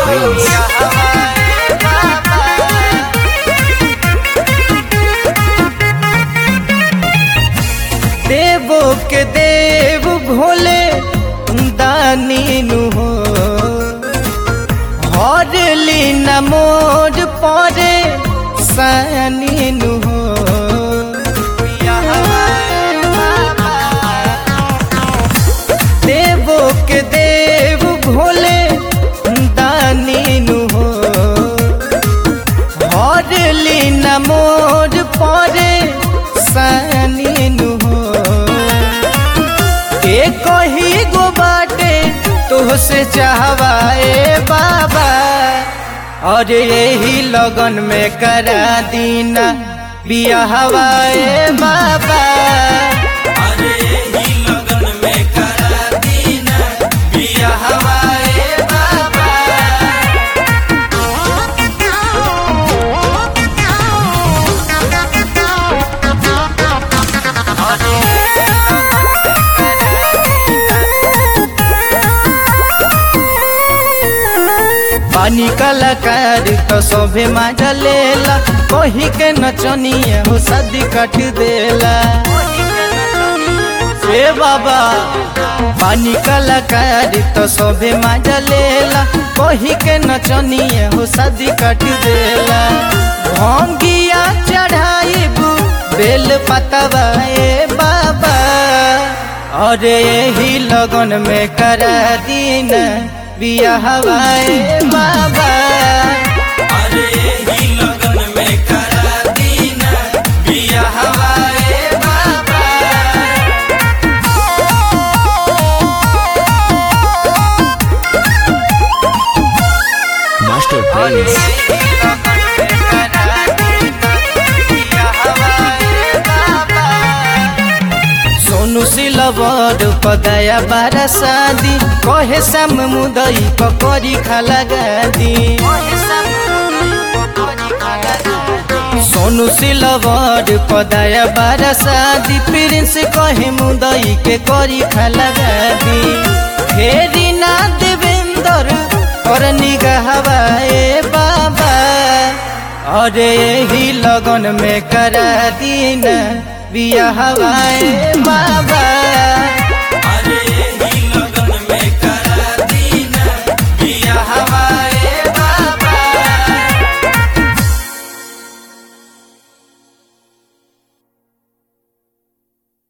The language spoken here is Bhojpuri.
Prince. देवो के देव भोले दानी नु हो हरली न मोर परे सानी नु हो देवो के देव भोले दानी नु हो हरली न मोर परे सानी नु हो के कही गो बाटे तुहसे चाहवाए बाबा और यही लगन में करा दीना बियाहवाए बाबा अरे ही लगन में करा दीना बियाहवाए बाबा पानी कलाकार तो सभे माजा लेला कही के नचनिया हो शादी कट देला ए बाबा पानी कलाकार तो सभे माजा लेला कही के नचनिया हो शादी कट देला भंगिया चढ़ाइबू बेल पतवा ए बाबा अरे यही लगन में करा दीना बियाहवाए बाबा अरे ही लगन में करा दीना बियाहवाए बाबा Master Prince. सोनू सिलवर पदया बारा शादी कहे सम मुदई पकड़ी खाला गादी सोनू सिलवर पदया बारा शादी प्रिंस कहे मुदई के करी खाला गादी फेरी ना देवेंदर और निगाहवाए बाबा अरे यही लगन में करा दीना बियाहवाए बाबा